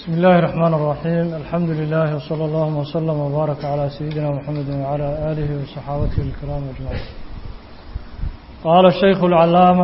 بسم الله الرحمن الرحيم الحمد لله وصلى الله وسلم وبارك على سيدنا محمد وعلى آله وصحابته الكرام أجمعين قال الشيخ العلامة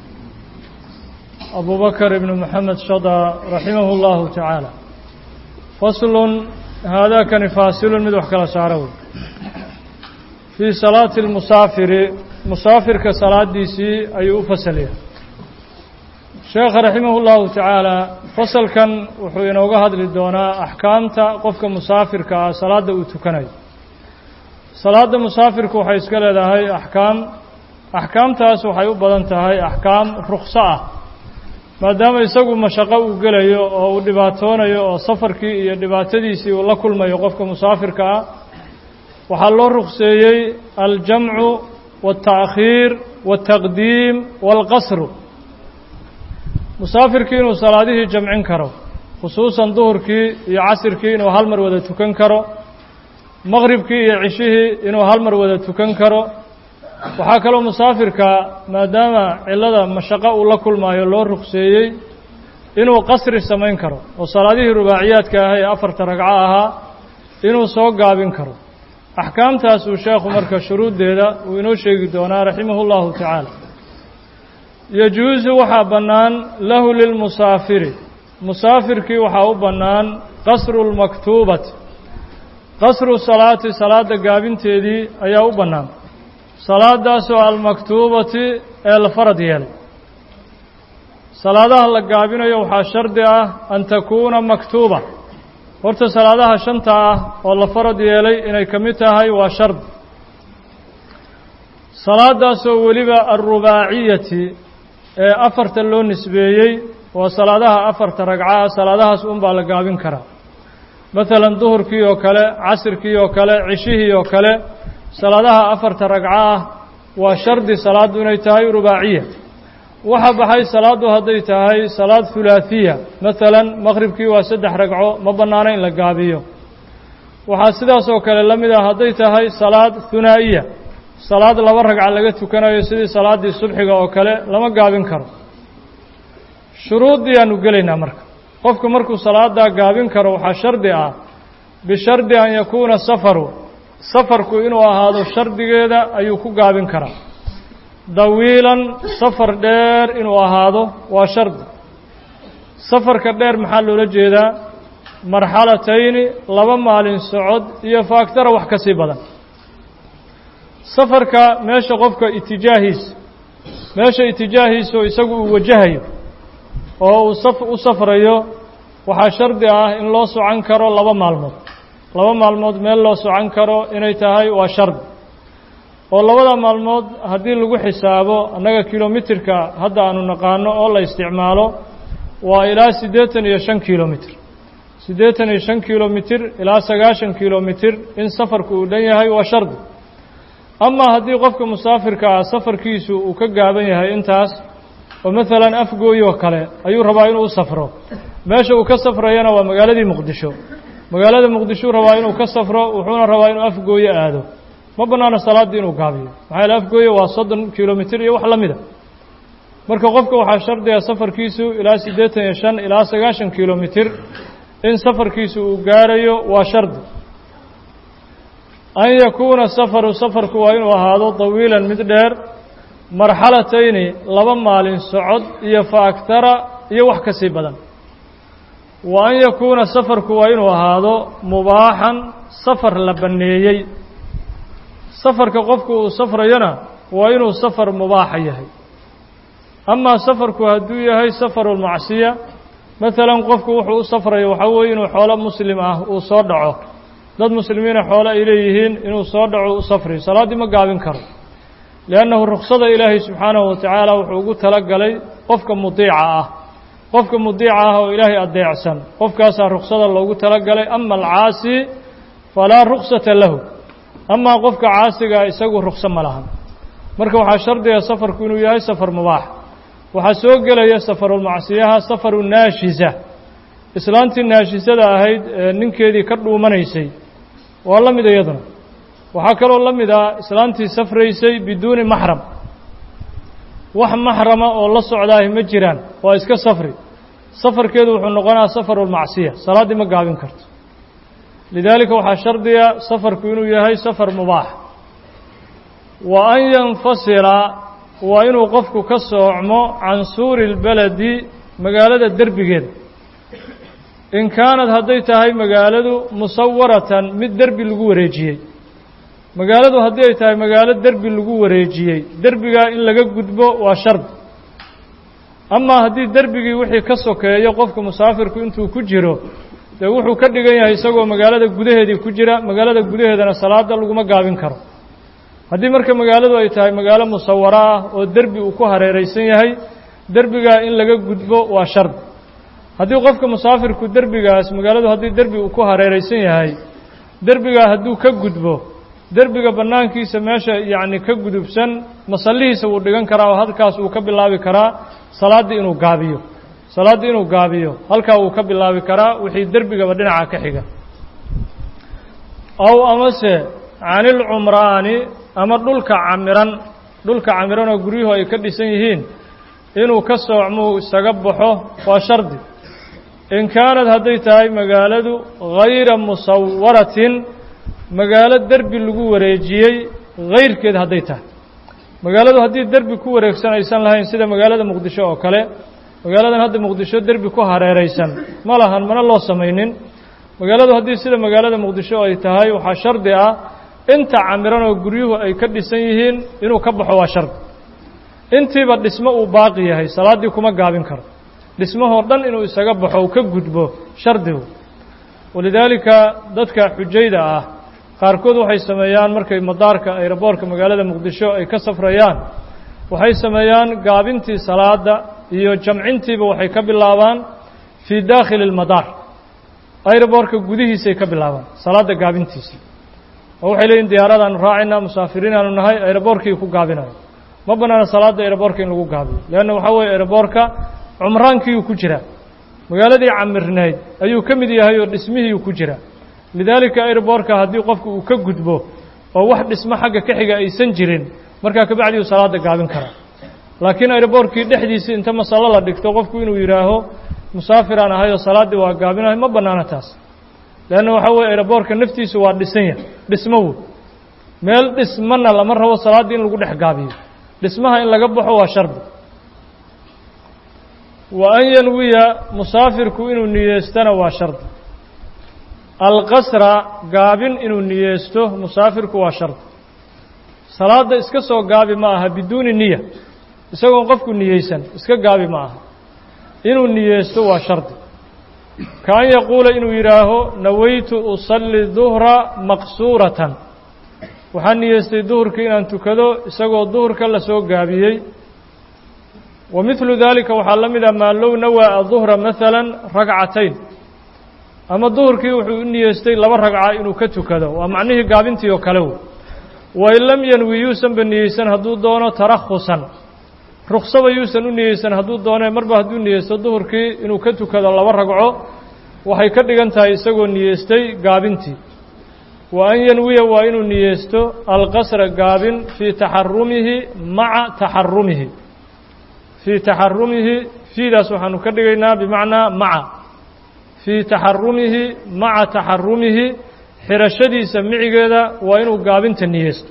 أبو بكر بن محمد شضى رحمه الله تعالى فصل هذا كان فاصل من وحكى سعروي في صلاة المسافر مسافر كصلاة دي سي أي فصليه sheekha raximahullahu tacaala fasalkan wuxuu inooga hadli doonaa axkaamta qofka musaafirka ah salaadda uu tukanayo salaadda musaafirku waxay iska leedahay axkaam axkaamtaas waxay u badan tahay axkaam rukso ah maadaama isagu mashaqo uu gelayo oo uu dhibaatoonayo oo safarkii iyo dhibaatadiisii uu la kulmayo qofka musaafirka ah waxaa loo rukseeyey aljamcu waالtaأkhiir waالtaqdiim wاlqasru musaafirkii inuu salaadihii jamcin karo khusuusan duhurkii iyo casirkii inuu hal mar wada tukan karo maqribkii iyo cishihii inuu hal mar wada tukan karo waxaa kaloo musaafirka maadaama cillada mashaqo uu la kulmaayo loo rukseeyey inuu qasri samayn karo oo salaadihii rubaaciyaadka ah ee afarta ragco ahaa inuu soo gaabin karo axkaamtaas uu sheekhu marka shuruuddeeda uu inoo sheegi doonaa raximahu llahu tacaala yajuusu waxaa bannaan lahu lilmusaafiri musaafirkii waxaa u bannaan qasru lmaktuubati qasru salaati salaadda gaabinteedii ayaa u bannaan salaadaasoo almaktuubati ee la farad yeelay salaadaha la gaabinayo waxaa shardi ah an takuuna maktuuba horta salaadaha shanta ah oo la farad yeelay inay ka mid tahay waa shardi salaadaasoo weliba alrubaaciyati ee afarta loo nisbeeyey waa salaadaha afarta ragcaah salaadahaas un baa la gaabin karaa maalan duhurkii oo kale casirkii oo kale cishihii oo kale salaadaha afarta ragco ah waa shardi salaaddu inay tahay rubaaciya waxa baxay salaaddu hadday tahay salaad hulaahiya maalan maqhribkii waa saddex ragco ma bannaano in la gaabiyo waxaa sidaas oo kale la mid ah hadday tahay salaad hunaa'iya salaad laba ragca laga tukanayo sidii salaaddii subxiga oo kale lama gaabin karo shuruuddii aanu gelaynaa marka qofku markuu salaaddaa gaabin karo waxaa shardi ah bishardi an yakuuna safaru safarku inuu ahaado shardigeeda ayuu ku gaabin karaa dawiilan safar dheer inuu ahaado waa shardi safarka dheer maxaa loola jeedaa marxalatayni laba maalin socod iyo faaktara wax ka sii badan safarka meesha qofka itijaahiisa meesha itijaahiisu isagu uu wajahayo oo uu saf u safrayo waxaa shardi ah in loo socan karo laba maalmood laba maalmood meel loo socan karo inay tahay waa shardi oo labada maalmood haddii lagu xisaabo annaga kilomitirka hadda aanu naqaano oo la isticmaalo waa ilaa siddeetan iyo shan kilomitr siddeetan iyo shan kilomitir ilaa sagaashan kilomitir in safarku uu dhan yahay waa shardi amaa haddii qofka musaafirka ah safarkiisu uu ka gaaban yahay intaas oo maalan afgooyoo kale ayuu rabaa inuu u safro meesha uu ka safrayana waa magaaladii muqdisho magaalada muqdishuu rabaa inuu ka safro wuxuuna rabaa inuu afgooyo aado ma bannaano salaaddii inuu gaabiyo maxaa yaele afgooyo waa soddon kilomitir iyo wax la mida marka qofka waxaa shardiga safarkiisu ilaa siddeetan iyo shan ilaa sagaashan kilomitir in safarkiisu uu gaarayo waa shardi an yakuuna safaru safarku waa inuu ahaado dawiilan mid dheer marxalatayni laba maalin socod iyo fa agtara iyo wax ka sii badan wa an yakuuna safarku waa inuu ahaado mubaaxan safar la banneeyey safarka qofku uu safrayona waa inuu safar mubaaxa yahay amaa safarku hadduu yahay safarulmacsiya maalan qofku wuxuu u safrayo waxaa weeye inuu xoolo muslim ah uu soo dhaco dad muslimiina xoole ay leeyihiin inuu soo dhaco u safriyo salaaddii ma gaabin karo liannahu ruksada ilaahay subxaanahu watacaala wuxuu ugu tala galay qofka mudiica ah qofka mudiica ah oo ilaahay adeecsan qofkaasaa ruksada loogu tala galay ama alcaasi falaa ruksata lahu amaa qofka caasigaa isagu rukso ma lahan marka waxaa shardiga safarku inuu yahay safar mubaax waxaa soo gelaya safarulmacsiyaha safaru naashisa islaantii naashisada ahayd ee ninkeedii ka dhuumanaysay waa la mid iyaduna waxaa kaloo la mid ah islaantii safraysay biduuni maxram wax maxrama oo la socdaahi ma jiraan waa iska safri safarkeedu wuxuu noqonaa safaru lmacsiya salaaddii ma gaabin karto lidaalika waxaa shardiga safarku inuu yahay safar mubaax wa an yanfasila waa inuu qofku ka soocmo can suuri اlbeledi magaalada derbigeeda in kaanad hadday tahay magaaladu musawaratan mid derbi lagu wareejiyey magaaladu haddii ay tahay magaalo derbi lagu wareejiyey derbigaa in laga gudbo waa shardi amaa haddii derbigii wixii ka sokeeyo qofka musaafirku intuu ku jiro dee wuxuu ka dhigan yahay isagoo magaalada gudaheedii ku jira magaalada gudaheedana salaada laguma gaabin karo haddii marka magaaladu ay tahay magaalo musawaro ah oo derbi uu ku hareeraysan yahay derbigaa in laga gudbo waa shardi haddii qofka musaafirku derbigaas magaaladu haddii derbi uu ku hareeraysan yahay derbigaa hadduu ka gudbo derbiga bannaankiisa meesha yacni ka gudubsan masallihiisa wuu dhigan karaa oo halkaas uu ka bilaabi karaa salaaddii inuu gaabiyo salaaddii inuu gaabiyo halkaa wuu ka bilaabi karaa wixii derbigaba dhinaca ka xiga aw amase canilcumraani ama dhulka camiran dhulka camiran oo guryuhu ay ka dhisan yihiin inuu ka soocmuu isaga baxo waa shardi in kaanad hadday tahay magaaladu hayra musawaratin magaalo derbi lagu wareejiyey hayrkeed hadday tahay magaaladu haddii derbi ku wareegsan aysan lahayn sida magaalada muqdisho oo kale magaaladan hadda muqdisho derbi ku hareeraysan ma lahan mana loo samaynin magaaladu haddii sida magaalada muqdisho ay tahay waxaa shardi ah inta camiran oo guryuhu ay ka dhisan yihiin inuu ka baxo waa shardi intiiba dhismo uu baaqi yahay salaaddii kuma gaabin karo dhismahoo dhan inuu isaga baxo uu ka gudbo shardigu walidaalika dadka xujayda ah qaarkood waxay sameeyaan markay madaarka ayroboorka magaalada muqdisho ay ka safrayaan waxay sameeyaan gaabintii salaada iyo jamcintiiba waxay ka bilaabaan fii daakhili اlmadaar ayroboorka gudihiisay ka bilaabaan salaadda gaabintiisii oo waxay leeyihin diyaaradaanu raacaynaa musaafiriin aanu nahay ayroboorkii ku gaabinayo ma bannaana salaadda ayroboorka in lagu gaabiyo leanna waxaa weeye ayroboorka cumraankiiyuu ku jiraa magaaladii camirnayd ayuu ka mid yahay oo dhismihiiuu ku jiraa lidaalika airboorka haddii qofku uu ka gudbo oo wax dhismo xagga ka xiga aysan jirin markaa kabacdi uu salaada gaabin karaa laakiin airboorkii dhexdiisii inta masallo la dhigto qofku inuu yidhaaho musaafiraan ahay oo salaaddii waa gaabinahay ma bannaana taas leanna waxaa weye airboorka naftiisu waa dhisan yahay dhismo wey meel dhismana lama rabo salaaddii in lagu dhex gaabiyo dhismaha in laga baxo waa shardi wa an yanwiya musaafirku inuu niyeestana waa shardi alqasra gaabin inuu niyeysto musaafirku waa shardi salaadda iska soo gaabi ma aha biduuni niya isagoon qofku niyeysan iska gaabi ma aha inuu niyeysto waa shardi ka an yaquula inuu yidhaaho nawaytu usalli duhra maqsuuratan waxaan niyeystay duhurkii inaan tukado isagoo duhurka la soo gaabiyey wa midlu daalika waxaa la mid ah maa low nawaa aduhra maala ragcatayn ama duhurkii wuxuu u niyeystay laba ragca inuu ka tukado waa macnihii gaabintii oo kale wey wain lam yanwi yuusanba niyeysan hadduu doono tarakhusan ruksaba yuusan u niyeysan hadduu doone marba hadduu niyeysto duhurkii inuu ka tukado laba ragco waxay ka dhigan tahay isagoo niyeystay gaabintii wa an yanwiya waa inuu niyeysto alqasra gaabin fii taxarumihi maca taxarumihi fii taxarumihi fiidaas waxaanu ka dhigaynaa bimacnaa maca fii taxarumihi maca taxarumihi xirashadiisa micigeeda waa inuu gaabinta niyeysto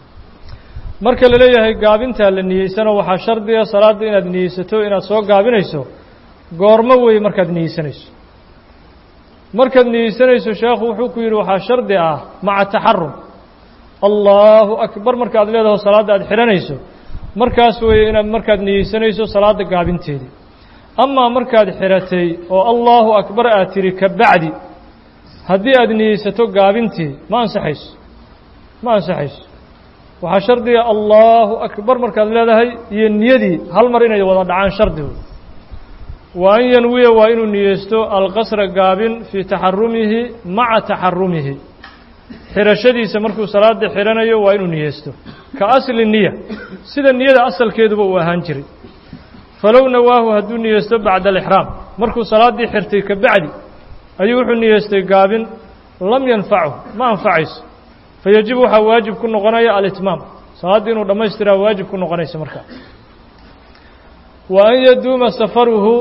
marka la leeyahay gaabintaa la niyeysano waxaa shardiga salaadda inaad niyeysato inaad soo gaabinayso goormo weeye markaad niyeysanayso markaad niyeysanayso sheekhu wuxuu ku yidhi waxaa shardi ah maca taxarum allahu akbar markaad leedaho salaadda aad xidhanayso markaas weeye inaad markaad niyeysanayso salaadda gaabinteedii amaa markaad xidhatay oo allahu akbar aad tidhi ka bacdi haddii aad niyeysato gaabintii ma ansaxayso ma ansaxayso waxaa shardiga allahu akbar markaad leedahay iyo niyadii hal mar inay wada dhacaan shardigu wa an yanwiya waa inuu niyeysto alqasra gaabin fii taxarumihi maca taxarumihi xidhashadiisa markuu salaada xidhanayo waa inuu niyeysto ka asli niya sida niyada asalkeeduba uu ahaan jiray falow nawaahu hadduu niyeysto bacda alixraam markuu salaaddii xirtay ka bacdi ayuu wuxuu niyeystay gaabin lam yanfachu ma anfacayso fayajibu waxaa waajib ku noqonaya alitmaam salaaddii inuu dhammaystiraa waajib ku noqonaysa markaa wa an yaduuma safaruhu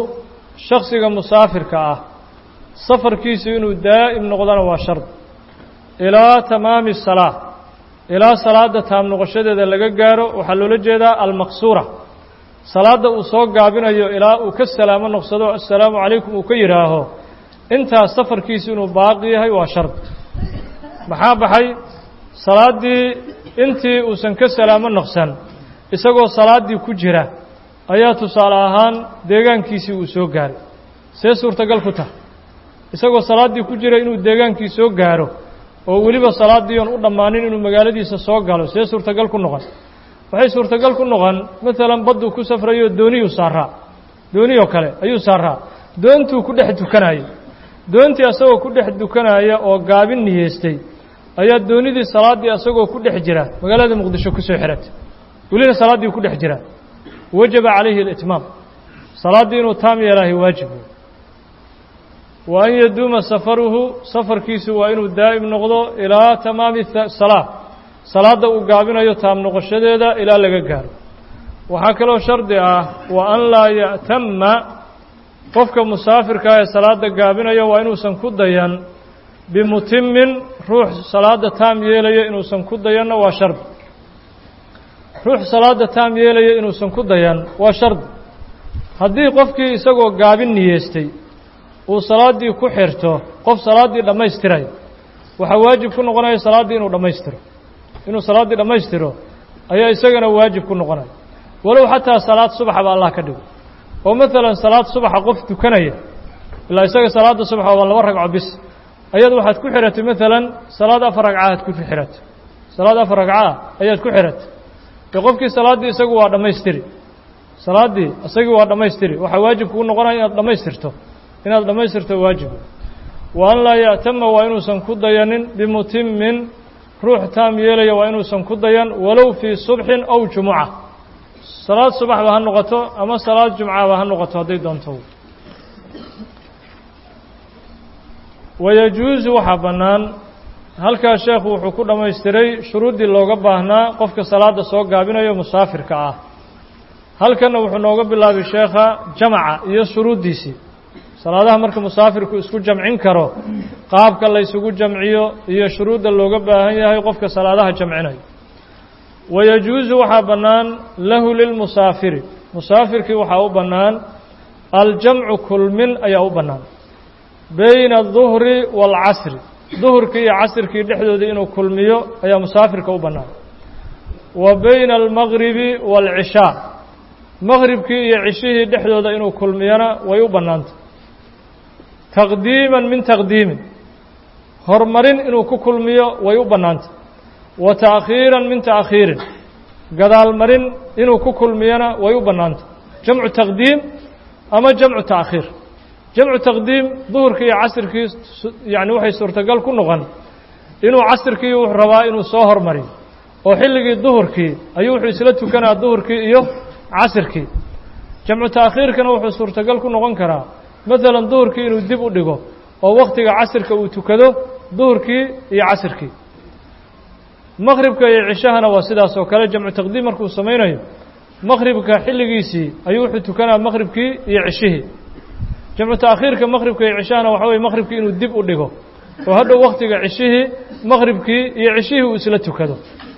shaksiga musaafirka ah safarkiisu inuu daa'im noqdona waa shard ilaa tamaami salaa ilaa salaadda taam noqoshadeeda laga gaaro waxaa loola jeedaa almaqsuura salaadda uu soo gaabinayo ilaa uu ka salaamo noqsado assalaamu calaykum uu ka yidhaaho intaas safarkiisu inuu baaqi yahay waa shard maxaa baxay salaaddii intii uusan ka salaamo noqsan isagoo salaaddii ku jira ayaa tusaale ahaan deegaankiisii uu soo gaaray see suurtagal ku tahay isagoo salaaddii ku jira inuu deegaankii soo gaaro oo weliba salaaddii oon u dhammaanin inuu magaaladiisa soo galo see suurtagal ku noqon waxay suurtagal ku noqon maalan badduu ku safrayo dooniyuu saaraa dooniyoo kale ayuu saaraa doontuu ku dhex dukanayay doontii asagoo ku dhex dukanaya oo gaabin niyeystay ayaa doonidii salaaddii asagoo ku dhex jira magaalada muqdisho kusoo xiratay welina salaaddii ku dhex jira wajaba calayhi alitmaam salaaddii inuu taam yeelaahay waajib wa an yaduuma safaruhu safarkiisu waa inuu daa'im noqdo ilaa tamaami salaa salaadda uu gaabinayo taam noqoshadeeda ilaa laga gaaro waxaa kaloo shardi ah wa an laa ya'tama qofka musaafirkaa ee salaadda gaabinayo waa inuusan ku dayan bimutimin ruux salaadda taam yeelaya inuusan ku dayanna waa shardi ruux salaadda taam yeelaya inuusan ku dayan waa shardi haddii qofkii isagoo gaabin niyeestay uu salaaddii ku xirto qof salaaddii dhammaystiraya waxaa waajib ku noqonaya salaaddii inuu dhammaystiro inuu salaaddii dhammaystiro ayaa isagana waajib ku noqonaya walow xataa salaad subaxaba allah ka dhigo oo maalan salaad subaxa qof tukanaya ilaa isaga salaadda subaxa waa laba ragco bis ayaad waxaad ku xiratay maalan salaad afar ragcaad ku xiratay salaad afar ragcaa ayaad ku xiratay dee qofkii salaaddii isagu waa dhammaystiri salaaddii isagii waa dhammaystiri waxaa waajib kugu noqonaya inaad dhammaystirto inaad dhammaystirto waajib wa an laa ya'tama waa inuusan ku dayanin bimutimin ruux taam yeelaya waa inuusan ku dayan walow fii subxin aw jumuca salaad subaxba ha noqoto ama salaad jumcaba ha noqoto hadday doonto wayajuusu waxaa bannaan halkaa sheekhu wuxuu ku dhammaystiray shuruuddii looga baahnaa qofka salaadda soo gaabinayo musaafirka ah halkanna wuxuu nooga bilaabay sheekha jamaca iyo shuruuddiisii salaadaha marka musaafirku isku jamcin karo qaabka la ysugu jamciyo iyo shuruudda looga baahan yahay qofka salaadaha jamcinayo wayajuusu waxaa bannaan lahu lilmusaafiri musaafirkii waxaa u bannaan aljamcu kulmin ayaa u bannaan bayna aduhri waalcasri duhurkii iyo casirkii dhexdooda inuu kulmiyo ayaa musaafirka u bannaan wa bayna almagribi waalcishaa maqribkii iyo cishihii dhexdooda inuu kulmiyona way u bannaantay taqdiiman min taqdiimin horumarin inuu ku kulmiyo way u bannaantay wa ta'khiiran min ta'khiirin gadaalmarin inuu ku kulmiyona way u bannaantay jamcu taqdiim ama jamcu ta'khiir jamcu taqdiim duhurkii iyo casirkii yacni waxay suurtagal ku noqon inuu casirkii wuxuu rabaa inuu soo hormariyo oo xilligii duhurkii ayuu wuxuu isla tukanaa duhurkii iyo casirkii jamcu ta'khiirkana wuxuu suurtagal ku noqon karaa maalan duhurkii inuu dib u dhigo oo wakhtiga casirka uu tukado duhurkii iyo casirkii maqhribka iyo cishahana waa sidaas oo kale jamcu taqdiim markuu samaynayo maqhribka xilligiisii ayuu wuxuu tukanaa maqhribkii iyo cishihii jamcu ta'khiirka maqhribka iyo cishahana waxa weye maqhribkii inuu dib u dhigo oo hadhow wakhtiga cishihii maqhribkii iyo cishihii uu isla tukado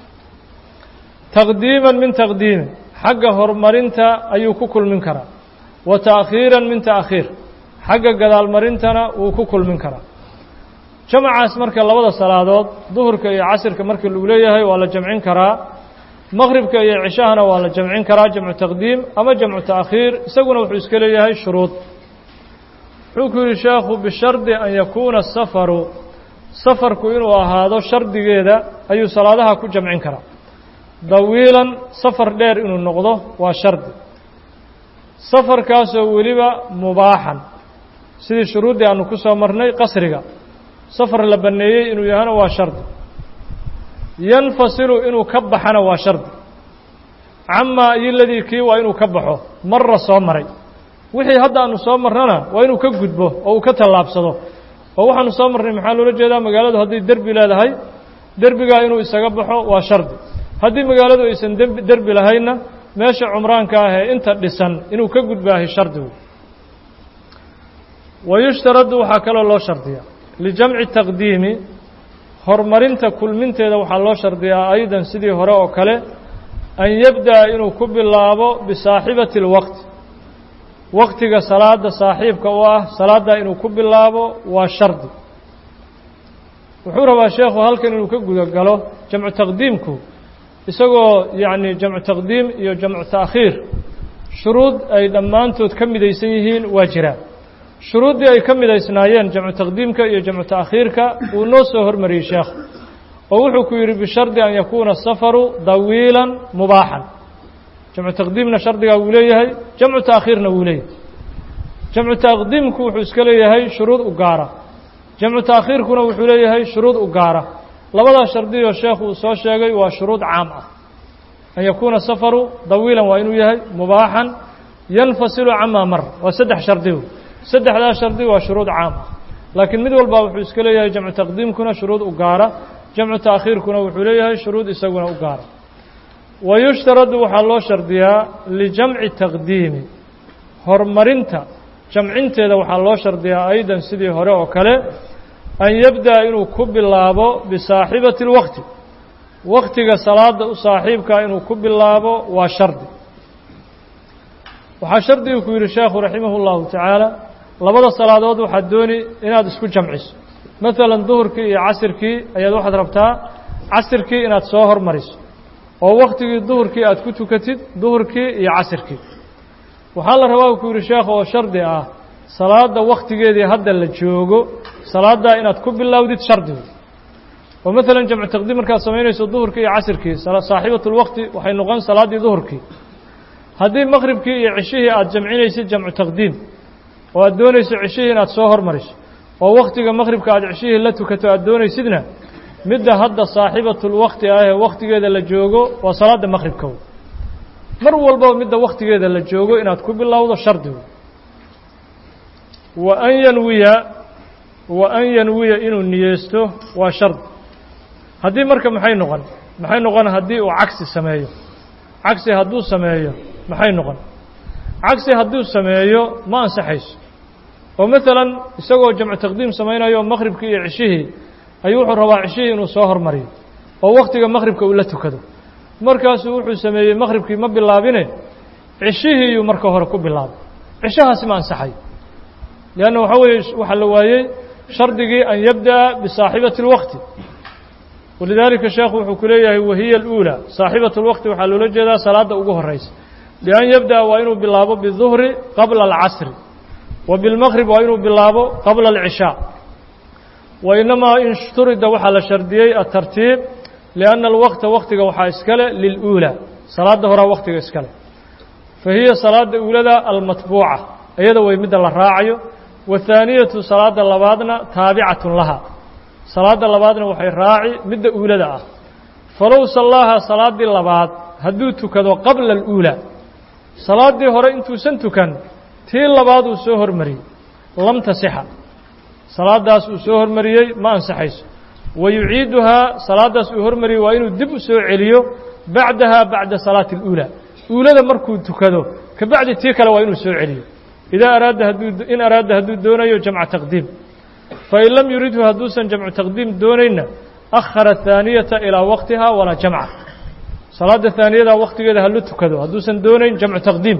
taqdiiman min taqdiimin xagga horumarinta ayuu ku kulmin karaa wa ta'khiiran min ta'khiir xagga gadaalmarintana wuu ku kulmin karaa jamacaas marka labada salaadood duhurka iyo casirka marka lagu leeyahay waa la jamcin karaa maqhribka iyo cishahana waa la jamcin karaa jamcu taqdiim ama jamcu ta'khiir isaguna wuxuu iska leeyahay shuruud wuxuu ku yidhi sheekhu bishardi an yakuuna safaru safarku inuu ahaado shardigeeda ayuu salaadaha ku jamcin karaa dawiilan safar dheer inuu noqdo waa shardi safarkaasoo weliba mubaaxan sidii shuruuddii aanu ku soo marnay qasriga safar la banneeyey inuu yahana waa shardi yanfasilu inuu ka baxana waa shardi camaa iyo ladii kii waa inuu ka baxo marra soo maray wixii hadda aanu soo marnana waa inuu ka gudbo oo uu ka tallaabsado oo waxaanu soo marnay maxaa loola jeedaa magaaladu hadday derbi leedahay derbigaa inuu isaga baxo waa shardi haddii magaaladu aysan dembi derbi lahaynna meesha cumraanka ah ee inta dhisan inuu ka gudbaahay shardigu wayushtaradu waxaa kaloo loo shardiyaa lijamci taqdiimi horumarinta kulminteeda waxaa loo shardiyaa aydan sidii hore oo kale an yabda'a inuu ku bilaabo bisaaxibati اlwaqti waqtiga salaada saaxiibka u ah salaaddaa inuu ku bilaabo waa shardi wuxuu rabaa sheekhu halkan inuu ka guda galo jamcu taqdiimku isagoo yacni jamcu taqdiim iyo jamcu ta'khiir shuruud ay dhammaantood ka midaysan yihiin waa jiraan shuruuddii ay ka midaysnaayeen jamcu taqdiimka iyo jamcu ta'khiirka uu noo soo hormariyey sheekh oo wuxuu ku yidhi bishardi an yakuuna safaru dawiilan mubaaxan jamcu taqdiimna shardigaa wuu leeyahay jamcu ta'khiirna wuu leeyahay jamcu taqdiimku wuxuu iska leeyahay shuruud u gaara jamcu ta'khiirkuna wuxuu leeyahay shuruud u gaara labadaas shardiyoo sheekhu uu soo sheegay waa shuruud caam ah an yakuuna safaru dawiilan waa inuu yahay mubaaxan yanfasilu camaa mar waa saddex shardigu saddexdaas shardi waa shuruud caam ah laakiin mid walba wuxuu iska leeyahay jamcu taqdiimkuna shuruud u gaara jamcu ta'khiirkuna wuxuu leeyahay shuruud isaguna u gaara wa yushtaradu waxaa loo shardiyaa lijamci taqdiimi horumarinta jamcinteeda waxaa loo shardiyaa aydan sidii hore oo kale an yabda'a inuu ku bilaabo bisaaxibati اlwaqti waktiga salaada u saaxiibkaa inuu ku bilaabo waa shardi waxaa shardigu ku yidhi sheekhu raximah اllahu tacaala labada salaadood waxaad dooni inaad isku jamciso maalan duhurkii iyo casirkii ayaad waxaad rabtaa casirkii inaad soo hormariso oo waktigii duhurkii aad ku tukatid duhurkii iyo casirkii waxaa la rabaa ku yidhi sheekh oo shardi ah salaada waktigeedii hadda la joogo salaaddaa inaad ku bilowdid shardigu oo maalan jamcu taqdiim markaad samaynayso duhurkii iyo casirkii saaxiibatulwaqti waxay noqon salaaddii duhurkii haddii maqribkii iyo ceshihii aad jamcinaysid jamcu taqdiim oo aad doonayso ceshihii inaad soo hormariso oo waktiga maqribka aad ceshihii la tukato aad doonaysidna midda hadda saaxiibatulwaqti ah ee waktigeeda la joogo waa salaadda maqribka mar walbaba midda waktigeeda la joogo inaad ku bilowdo shardigu wa an yanwiya wa an yanwiya inuu niyeysto waa shardi haddii marka maxay noqon maxay noqon haddii uu cagsi sameeyo cagsi hadduu sameeyo maxay noqon cagsi hadduu sameeyo ma ansaxayso oo maalan isagoo jamcu taqdiim samaynayo maqribkii iyo ceshihii ayuu wuxuu rabaa ceshihii inuu soo hormariyo oo waktiga maqribka uu la tukado markaasuu wuxuu sameeyey maqribkii ma bilaabine ceshihiiyuu marka hore ku bilaabay ceshahaasi ma ansaxayo leanna waxaa weeye waxaa la waayey shardigii an yabda'a bisaaxibati اlwaqti walidaalika sheekhu wuxuu ku leeyahay wahiya اluulى saaxibat اlwaqti waxaa loola jeedaa salaadda ugu horeysa bian yabda'a waa inuu bilaabo biduhri qabla alcasri wa bilmaqrib waa inuu bilaabo qabla alcishaa wa inamaa in shturida waxaa la shardiyey atartiib lianna alwaqta waktiga waxaa iskale liluulى salaadda horaa waktiga iskale fa hiya salaada uulada almatbuuca iyada way midda la raacayo wahaaniyatu salaada labaadna taabicatun laha salaada labaadna waxay raaci midda uulada ah falow sallaaha salaaddii labaad hadduu tukado qabla aluulaa salaaddii hore intuusan tukan tii labaad uu soo hormariyey lam tasixa salaaddaas uu soo hormariyey ma ansaxayso wa yuciiduhaa salaaddaas uu hormariyey waa inuu dib u soo celiyo bacdaha bacda salaati اluulaa uulada markuu tukado kabacdi tii kale waa inuu soo celiyo idaa araada hadduu in araada hadduu doonayo jamca taqdiim fain lam yuridhu hadduusan jamcu taqdiim doonayna akhara haaniyata ilaa waqtiha walaa jamca salaadda haaniyada waktigeeda hala tukado hadduusan doonayn jamcu taqdiim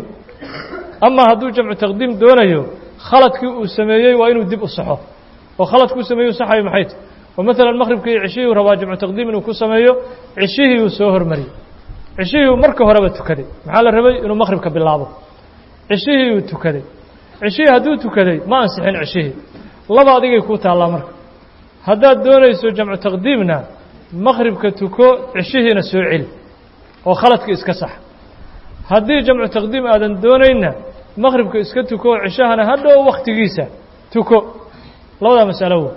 ama hadduu jamcu taqdiim doonayo khaladkii uu sameeyey waa inuu dib u saxo oo khaladkuu sameeyu saxayo maxay tahy oo maalan maqribkii ceshihii rabaa jamcu taqdiim inuu ku sameeyo ceshihii uu soo hormariyey ceshihii uu marka horeba tukaday maxaa la rabay inuu maqribka bilaabo ceshihii uu tukaday ceshihii hadduu tukaday ma ansixin ceshihii laba adigay kuu taallaa marka haddaad doonayso jamcu taqdiimna maqribka tuko ceshihiina soo celi oo khaladka iska sax haddii jamcu taqdiim aadan doonaynna maqribka iska tuko oo ceshahana hadhow wakhtigiisa tuko labadaa masalo wey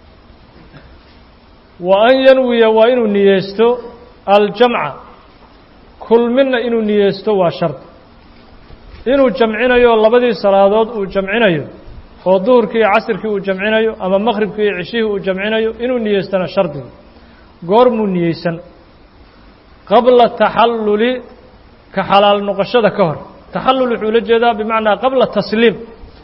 wa an yanwiya waa inuu niyeysto aljamca kulminna inuu niyeysto waa shardi inuu jamcinayo labadii salaadood uu jamcinayo oo duhurkii iyo casirkii uu jamcinayo ama maqribkii iyo ceshihii uu jamcinayo inuu niyeystana shardiga goormuu niyeysan qabla taxalluli ka xalaal noqoshada ka hor taxallul wuxuu la jeedaa bimacnaa qabla tasliim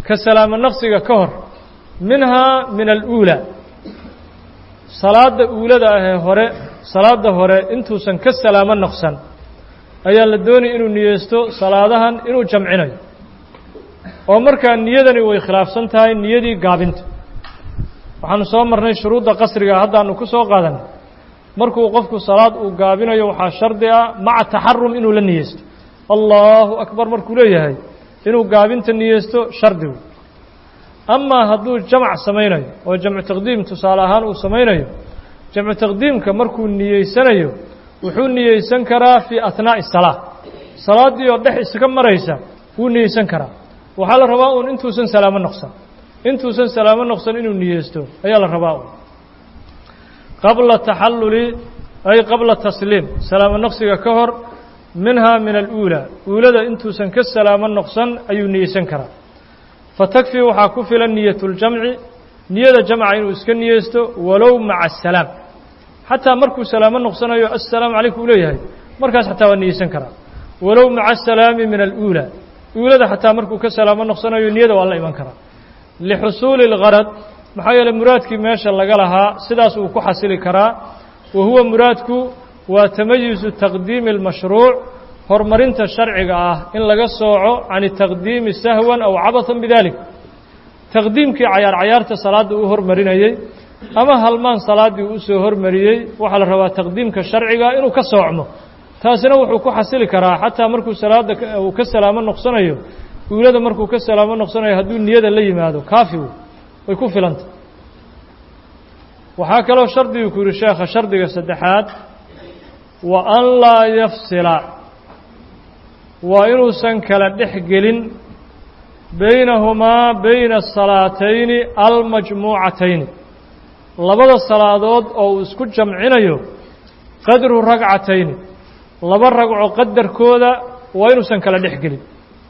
ka salaamo naqsiga ka hor minhaa min aluulaa salaadda uulada ahee hore salaadda hore intuusan ka salaamo naqsan ayaa la doonaya inuu niyeysto salaadahan inuu jamcinayo oo markaa niyadani way khilaafsan tahay niyadii gaabinta waxaanu soo marnay shuruudda qasriga haddaanu ku soo qaadanay markuu qofku salaad uu gaabinayo waxaa shardi ah maca taxarum inuu la niyeysto allahu akbar markuu leeyahay inuu gaabinta niyeysto shardigu amaa hadduu jamac samaynayo oo jamcu taqdiim tusaale ahaan uu samaynayo jamcu taqdiimka markuu niyeysanayo wuxuu niyeysan karaa fii ahnaa'i salaa salaaddii oo dhex iska maraysa wuu niyeysan karaa waxaa la rabaa uun intuusan salaamo noqsan intuusan salaamo noqsan inuu niyeysto ayaa la rabaa uun qabla taxalluli ay qabla tasliim salaamo noqsiga ka hor minhaa min aluulaa uulada intuusan ka salaamo noqsan ayuu niyeysan karaa fatakfii waxaa ku filan niyatuljamci niyada jamca inuu iska niyeysto walow maca asalaam xataa markuu salaamo noqsanayo assalaamu calaykum uu leeyahay markaas xataa waa niyeysan karaa walow maca asalaami min aluulaa uulada xataa markuu ka salaamo noqsanayo niyada waa la iman karaa lixusuuli اlgarad maxaa yeeley muraadkii meesha laga lahaa sidaas uu ku xasili karaa wa huwa muraadku waa tamayuzu taqdiimi اlmashruuc horumarinta sharciga ah in laga sooco can taqdiimi sahwan aw cabathan bidalik taqdiimkii cayaar cayaarta salaadda uu hormarinayey ama halmaan salaaddii uu usoo hormariyey waxaa la rabaa taqdiimka sharciga inuu ka soocmo taasina wuxuu ku xasili karaa xataa markuu salaadda uu ka salaamo noqsanayo uulada markuu ka salaamo noqsanayo hadduu niyada la yimaado kaafigu way ku filanta waxaa kaloo shardiguu ku yihi sheekha shardiga saddexaad wa an laa yafsila waa inuusan kala dhex gelin baynahumaa bayna asalaatayni almajmuucatayni labada salaadood oo uu isku jamcinayo qadru ragcatayni laba ragco qadarkooda waa inuusan kala dhex gelin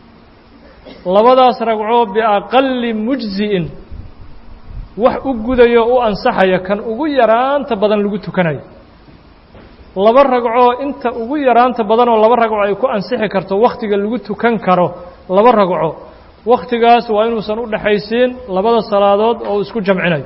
labadaas ragco biaqali mujzi'in wax u gudayo u ansaxaya kan ugu yaraanta badan lagu tukanayo laba ragcoo inta ugu yaraanta badanoo laba ragco ay ku ansixi karto wakhtiga lagu tukan karo laba ragco wakhtigaas waa inuusan u dhexaysiin labada salaadood oo uu isku jamcinayo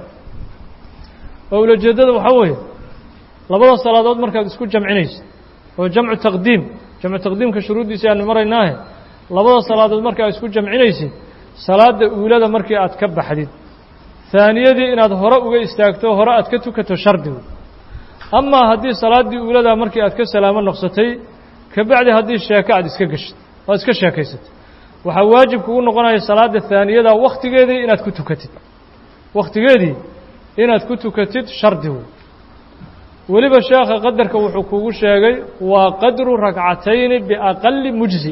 oo ulajeeddada waxaa weeye labada salaadood markaad isku jamcinaysid oo jamcu taqdiim jamcu taqdiimka shuruuddiisa aanu maraynaahe labada salaadood markaa isku jamcinaysid salaadda uulada markii aad ka baxdid haaniyadii inaad hore uga istaagto hore aad ka tukato shardigu amaa haddii salaaddii uuladaa markii aad ka salaamo noqsatay kabacdi haddii sheeko aad iska geshid aad iska sheekaysatay waxaa waajib kugu noqonaya salaadda haaniyada wakhtigeedii inaad ku tukatid wakhtigeedii inaad ku tukatid shardigu weliba sheekha qadarka wuxuu kugu sheegay waa qadru ragcatayni biaqali mujzi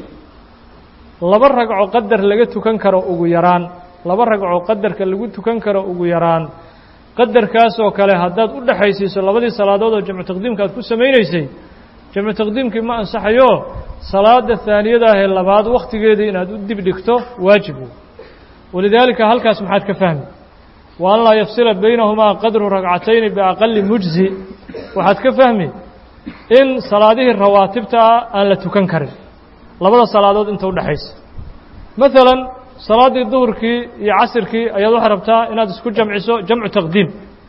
laba ragco qadar laga tukan karo ugu yaraan laba ragco qadarka lagu tukan karo ugu yaraan qadarkaasoo kale haddaad u dhexaysiiso labadii salaadood oo jamcu taqdiimka aad ku samaynaysay jamcu taqdiimkii ma ansaxayo salaada haaniyada ahee labaad wakhtigeedii inaad u dib dhigto waajibu walidaalika halkaas maxaad ka fahmi wa an laa yafsila baynahumaa qadru ragcatayni biaqali mujzi waxaad ka fahmi in salaadihii rawaatibta ah aan la tukan karin labada salaadood inta udhexaysa maalan salaaddii duhurkii iyo casirkii ayaad waxaa rabtaa inaad isku jamciso jamcu taqdiim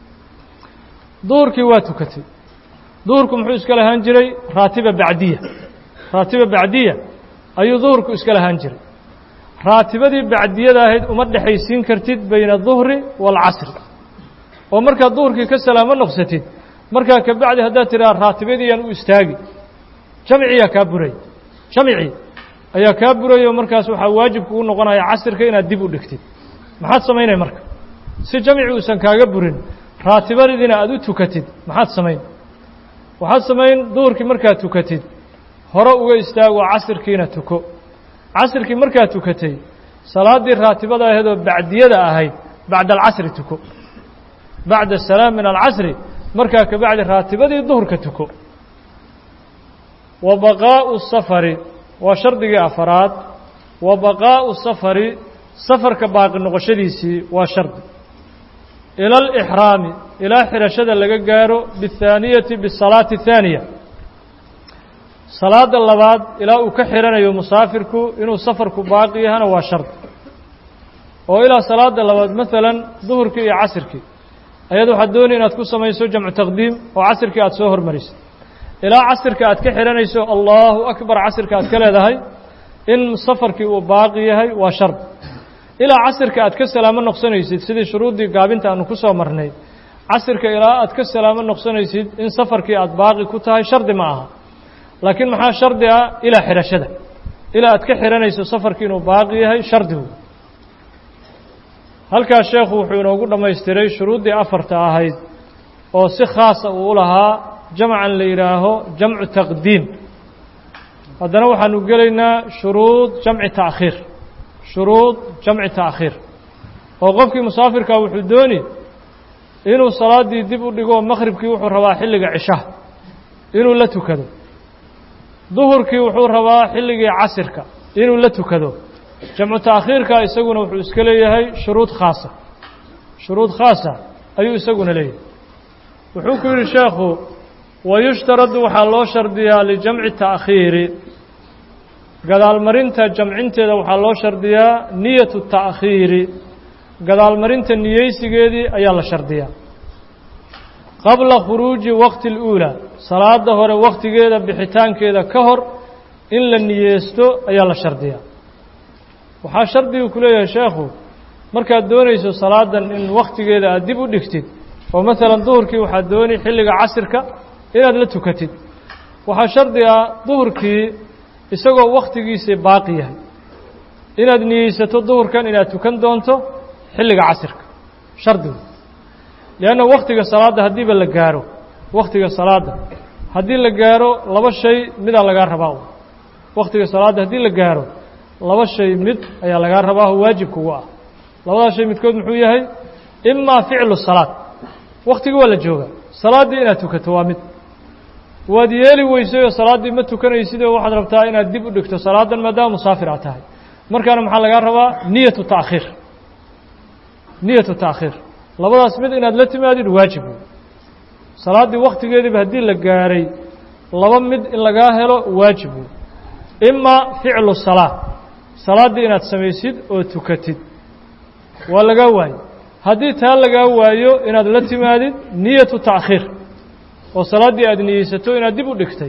duhurkii waa tukatay duhurku muxuu iska lahaan jiray raatiba bacdiya raatiba bacdiya ayuu duhurku iska lahaan jiray raatibadii bacdiyada ahayd uma dhexaysiin kartid bayna duhri waalcasri oo markaad duhurkii ka salaamo noqsatid markaa kabacdi haddaad tidhaha raatibadiiyaan u istaagi jamciyaa kaa buray jamci ayaa kaa burayo markaas waxaa waajib kugu noqonaya casirka inaad dib u dhigtid maxaad samaynay marka si jamci uusan kaaga burin raatibadiina aad u tukatid maxaad samayn waxaad samayn duhurkii markaad tukatid hore uga istaago casirkiina tuko casirkii markaad tukatay salaaddii raatibada ahayd oo bacdiyada ahayd bacda alcasri tuko bacda asalaam min alcasri markaa kabacdi raatibadii duhurka tuko wa baqaa'u safari waa shardigii afaraad wa baqaa'u safari safarka baaqi noqoshadiisii waa shardi ila alixraami ilaa xidhashada laga gaaro biاthaaniyati bisalaati اthaaniya salaada labaad ilaa uu ka xidhanayo musaafirku inuu safarku baaqi yahana waa shardi oo ilaa salaada labaad maalan duhurkii iyo casirkii ayaad waxaad doonay inaad ku samayso jamcu taqdiim oo casirkii aad soo hormarisid ilaa casirka aad ka xihanayso allahu akbar casirka aad ka leedahay in safarkii uu baaqi yahay waa shard ilaa casirka aad ka salaamo noqsanaysid sidii shuruuddii gaabinta aanu ku soo marnay casirka ilaa aad ka salaamo noqsanaysid in safarkii aad baaqi ku tahay shardi ma aha laakiin maxaa shardi ah ilaa xidhashada ilaa aad ka xihanayso safarkii inuu baaqi yahay shardigu halkaas sheekhu wuxuu inoogu dhammaystiray shuruuddii afarta ahayd oo si khaasa uu u lahaa jamcan la yidhaaho jamcu taqdiim haddana waxaanu gelaynaa shuruud jamci ta'khiir shuruud jamci ta'khiir oo qofkii musaafirkaa wuxuu dooni inuu salaaddii dib u dhigo makhribkii wuxuu rabaa xilliga cishaha inuu la tukado duhurkii wuxuu rabaa xilligii casirka inuu la tukado jamcu ta'khiirka isaguna wuxuu iska leeyahay shuruud khaasa shuruud khaasa ayuu isaguna leeyahay wuxuu ku yidhi sheekhu wayushtaradu waxaa loo shardiyaa lijamci ta'khiiri gadaalmarinta jamcinteeda waxaa loo shardiyaa niyatu ta'khiiri gadaalmarinta niyeysigeedii ayaa la shardiyaa qabla khuruuji waqti اluulaa salaada hore wakhtigeeda bixitaankeeda ka hor in la niyeysto ayaa la shardiyaa waxaa shardigu ku leeyahay sheekhu markaad doonayso salaadan in wakhtigeeda aad dib u dhigtid oo maalan duhurkii waxaad dooni xilliga casirka inaad la tukatid waxaa shardi ah duhurkii isagoo wakhtigiisii baaqi yahay inaad niyeysato duhurkan inaad tukan doonto xilliga casirka shardigu lianna wakhtiga salaadda haddiiba la gaaro wakhtiga salaadda haddii la gaaro laba shay midaa lagaa rabaa wakhtiga salaadda haddii la gaaro laba shay mid ayaa lagaa rabaa oo waajib kugu ah labadaas shay midkood muxuu yahay imaa ficlu salaad wakhtigii waa la joogaa salaaddii inaad tukato waa mid waad yeeli weysay oo salaaddii ma tukanaysid oo waxaad rabtaa inaad dib u dhigto salaadan maadaama musaafir aad tahay markaana maxaa lagaa rabaa niyatu ta'khiir niyatu ta'khiir labadaas mid inaad la timaadid waajib wey salaaddii wakhtigeediiba haddii la gaaray laba mid in lagaa helo waajib wey imaa ficlu salaa salaaddii inaad samaysid oo tukatid waa lagaa waayo haddii taa lagaa waayo inaad la timaadid niyatu ta'khiir oo salaaddii aad niyeysato inaad dib u dhigtay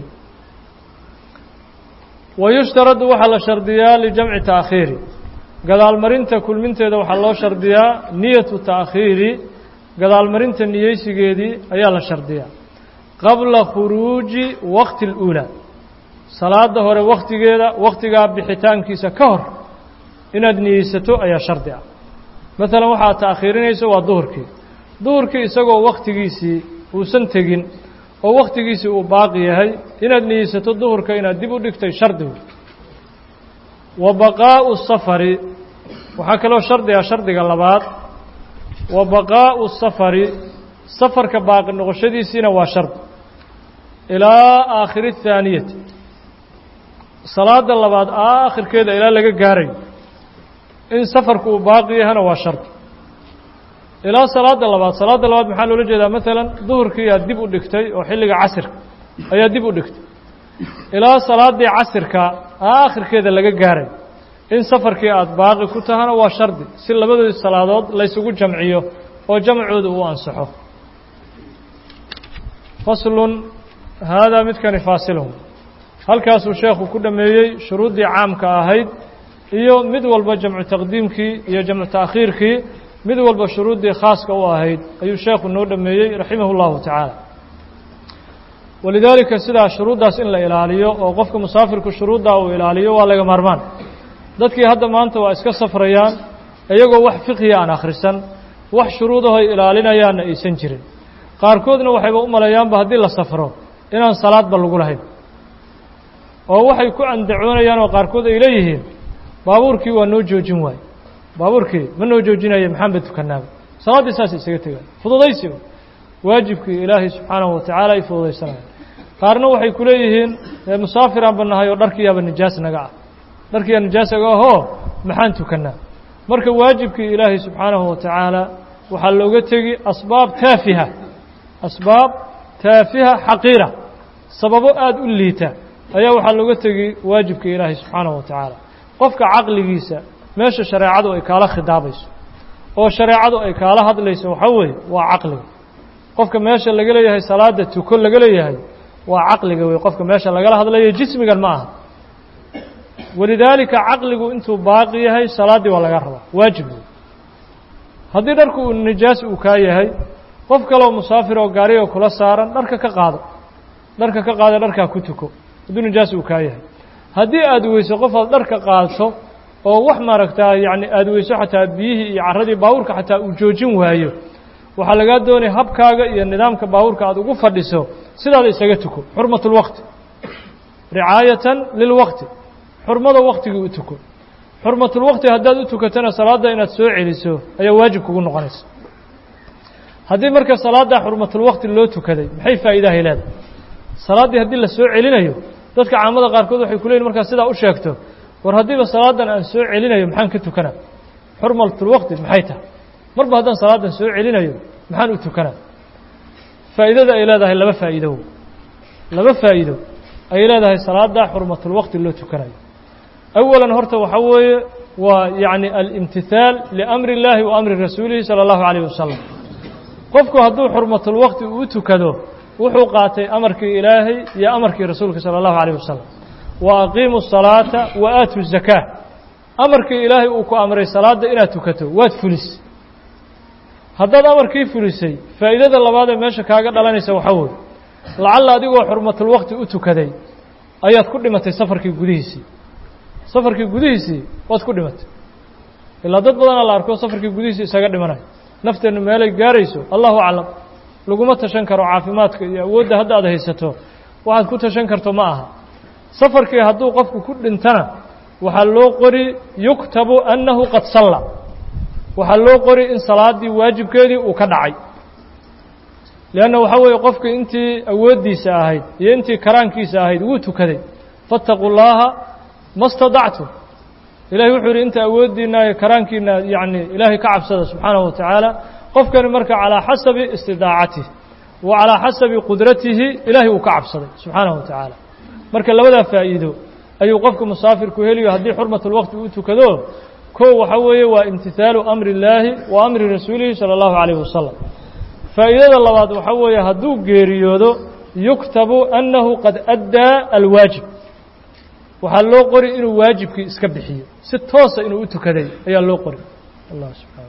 wayushtaradu waxaa la shardiyaa lijamci ta'khiiri gadaalmarinta kulminteeda waxaa loo shardiyaa niyatu ta'khiiri gadaalmarinta niyeysigeedii ayaa la shardiyaa qabla khuruuji waqti اluulaa salaada hore wakhtigeeda wakhtigaa bixitaankiisa ka hor inaad niyeysato ayaa shardi ah maalan waxaad ta'khiirinayso waa duhurkii duhurkii isagoo wakhtigiisii uusan tegin oo wakhtigiisii uu baaqi yahay inaad niyeysato duhurka inaad dib u dhigtay shardigu wa baqaa'u safari waxaa kaloo shardiga shardiga labaad wa baqaa'u safari safarka baaqi noqoshadiisiina waa shardi ilaa aakhiri اthaaniyati salaada labaad aakhirkeeda ilaa laga gaarayo in safarku uu baaqi yahana waa shardi ilaa salaada labaad salaada labaad maxaa loola jeedaa maalan duhurkii aad dib u dhigtay oo xilliga casirka ayaa dib u dhigtay ilaa salaaddii casirka aakhirkeeda laga gaaray in safarkii aad baaqi ku tahana waa shardi si labadoodii salaadood laysugu jamciyo oo jamcooda uu ansaxo faslun haadaa midkani faasilun halkaasuu sheekhu ku dhammeeyey shuruuddii caamka ahayd iyo mid walba jamcu taqdiimkii iyo jamcu ta'khiirkii mid walba shuruuddii khaaska u ahayd ayuu sheekhu noo dhameeyey raximah اllahu tacaala walidaalika sidaa shuruuddaas in la ilaaliyo oo qofka musaafirku shuruuddaa uu ilaaliyo waa laga maarmaan dadkii hadda maanta waa iska safrayaan iyagoo wax fiqhiya aan akhrisan wax shuruudahoy ilaalinayaanna aysan jirin qaarkoodna waxayba u maleeyaanba haddii la safro inaan salaadba lagu lahayn oo waxay ku andacoonayaan oo qaarkood ay leeyihiin baabuurkii waa noo joojin waaye baabuurkii ma noo joojinaya maxaanba tukanaaba salaaddii saasay isaga tegaan fududaysi waajibkii ilaahay subxaanahu watacaala ay fududaysanaya qaarna waxay ku leeyihiin musaafiraan ba nahay oo dharkiyaaba nijaas naga ah dharkiyaa nijaas naga ahoo maxaan tukanaa marka waajibkii ilaahay subxaanahu watacaala waxaa looga tegi asbaab taafiha asbaab taafiha xaqiira sababo aada u liita ayaa waxaa looga tegi waajibka ilaahay subxaanahu watacaala qofka caqligiisa meesha shareecadu ay kaala khidaabayso oo shareecadu ay kaala hadlayso waxaa weeye waa caqliga qofka meesha laga leeyahay salaada tuko laga leeyahay waa caqliga wey qofka meesha lagala hadlayo jismigan ma aha walidaalika caqligu intuu baaqi yahay salaaddii waa laga rabaa waajib wey haddii dharku uu nijaas uu kaa yahay qof kaleoo musaafir oo gaariga kula saaran dharka ka qaado dharka ka qaada dharkaa ku tuko hadduu nijaas uu kaa yahay haddii aada weyso qof aad dharka qaadto oo wax maaragtaa yacni aada weyso xataa biyihii iyo carradii baabuurka xataa uu joojin waayo waxaa lagaa doonaya habkaaga iyo nidaamka baabuurka aada ugu fadhiso sidaada isaga tuko xurmatulwaqti ricaayatan lilwaqti xurmada waktigii u tuko xurmatulwaqti haddaad u tukatana salaadda inaad soo celiso ayaa waajib kugu noqonaysa haddii marka salaadda xurmatulwaqti loo tukaday maxay faa'iidahay leedahay salaaddii haddii la soo celinayo dadka caamada qaarkood waxay ku leeyihin markaa sidaa u sheegto war haddiiba salaadan aan soo celinayo maxaan ka tukanaa xurmatulwaqti maxay tahay marba haddaan salaadan soo celinayo maxaan u tukanaa faa'iidada ay leedahay laba faa'iido laba faa'iido ay leedahay salaada xurmatulwaqti loo tukanayo awalan horta waxaa weeye waa yacni alimtithaal liamri اllaahi wa amri rasuulihi salى اllahu عalayh wasalam qofku hadduu xurmatulwaqti uu tukado wuxuu qaatay amarkii ilaahay iyo amarkii rasuulka salى اllahu عalayh wasalam wa aqiimu الsalaata wa aatu الzakaa amarkii ilaahay uu ku amray salaadda inaad tukato waad fulis haddaad amarkii fulisay faa'iidada labaad ee meesha kaaga dhalanaysa waxaa weeye lacalla adigoo xurmatulwaqti u tukaday ayaad ku dhimatay safarkii gudihiisii safarkii gudihiisii waad ku dhimatay ilaa dad badanaa la arko safarkii gudihiisii isaga dhimanayo nafteennu meelay gaarayso allahu aclam laguma tashan karo caafimaadka iyo awoodda hadda aad haysato waxaad ku tashan karto ma aha safarkii hadduu qofku ku dhintana waxaa loo qori yuktabu annahu qad salla waxaa loo qori in salaaddii waajibkeedii uu ka dhacay leanna waxaa weeye qofka intii awooddiisa ahayd iyo intii karaankiisa ahayd wuu tukaday faataquu llaaha ma stadactum ilahay wuxuu yidhi inta awooddiinna iyo karaankiina yacni ilaahay ka cabsada subxaanahu wa tacaala qofkani marka calaa xasabi istidaacatihi wa calaa xasabi qudratihi ilaahay uu ka cabsaday subxaanahu wa tacaala marka labadaa faa'iido ayuu qofka musaafirku heliyo haddii xurmatulwaqti uu tukado kow waxaa weeye waa imtihaalu amri illaahi wa amri rasuulihi salى اllahu calayh wasalam faa'iidada labaad waxaa weeye hadduu geeriyoodo yuktabu annahu qad addaa alwaajib waxaa loo qori inuu waajibkii iska bixiyo si toosa inuu u tukaday ayaa loo qori allah subxana